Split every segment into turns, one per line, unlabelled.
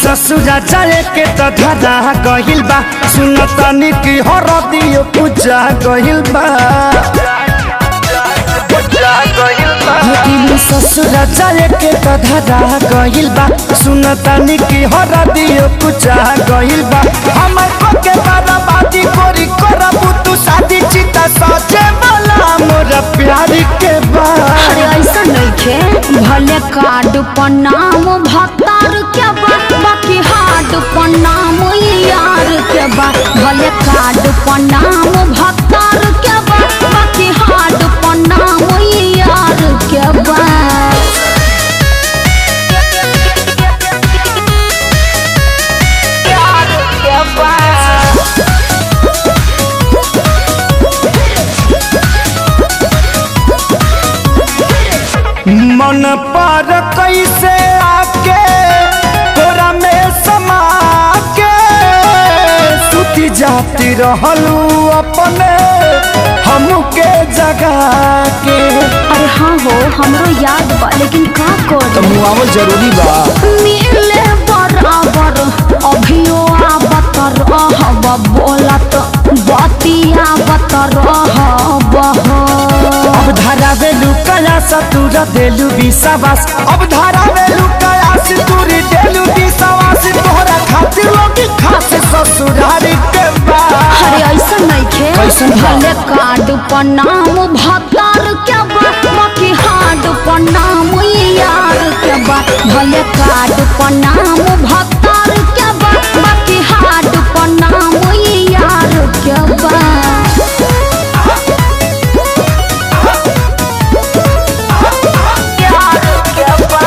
ससुरा जाए के त धरा गहिल बा सुन तनी की हरदियो पूजा गहिल बा लेकिन ससुरा जाए के त धरा गहिल बा सुन तनी की हरदियो पूजा गहिल बा हमर को के बर्बादी कोरी करबू तू शादी चिता सचे वाला मोर प्यार के बा
अरे ऐसा नइखे भले कार्ड पर नाम भतार के बा बाकी हार्ड पर नाम यार के बा भले कार्ड पर नाम भतार के बा बाकी हार्ड पर नाम यार के बा यार के बा
मन पर कैसे आके तोरा में समा के सुती जाती रहलू अपने हमके जगा के
अरे हाँ हो हमरो याद बा लेकिन का कर
मुआवल जरूरी बा
मिले बराबर अभियो आवत रहब बोलत बतियावत रहब
अब धारा वेलू कया सतुर देलू विश्वास अब धारा वेलू कया सतुर देलू विश्वास तोहरा खातिर लोग खास ससुरार के बा
अरे ऐसा नइखे
कैसन बा?
भले कार्ड पर नाम भतार के बा बाकी हार्ड पर नाम यार के बा भले कार्ड पर नाम भतार के बा बाकी हार्ड पर नाम यार के बा यार के बा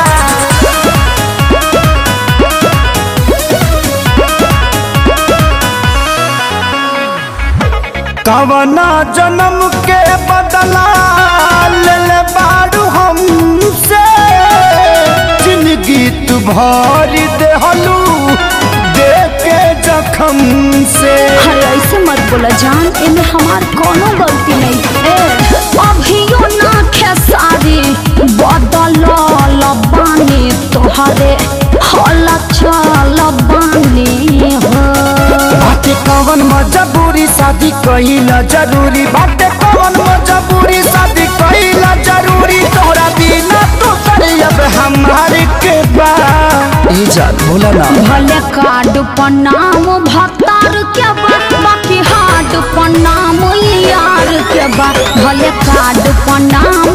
कवना जन्म के बदला ले ले बारू हमसे जिंदगी तू भरी देहलू दे के जखम से
अरे ऐसे मत बोला जान इनमें हमार कोनो गलती नहीं है अभियो ना खेसारी बदल बानी तोहरे हल चल बानी हो
बाटे कवन मजबूरी शादी कहिला जरूरी बाटे कवन मजबूरी शादी कहिला जरूरी तोहरा बिना तो अब हमारे के बा ए जान बोला ना
भले कार्ड पर नाम भतार के बा बाकी हार्ड पर नाम यार के बा भले कार्ड पर नाम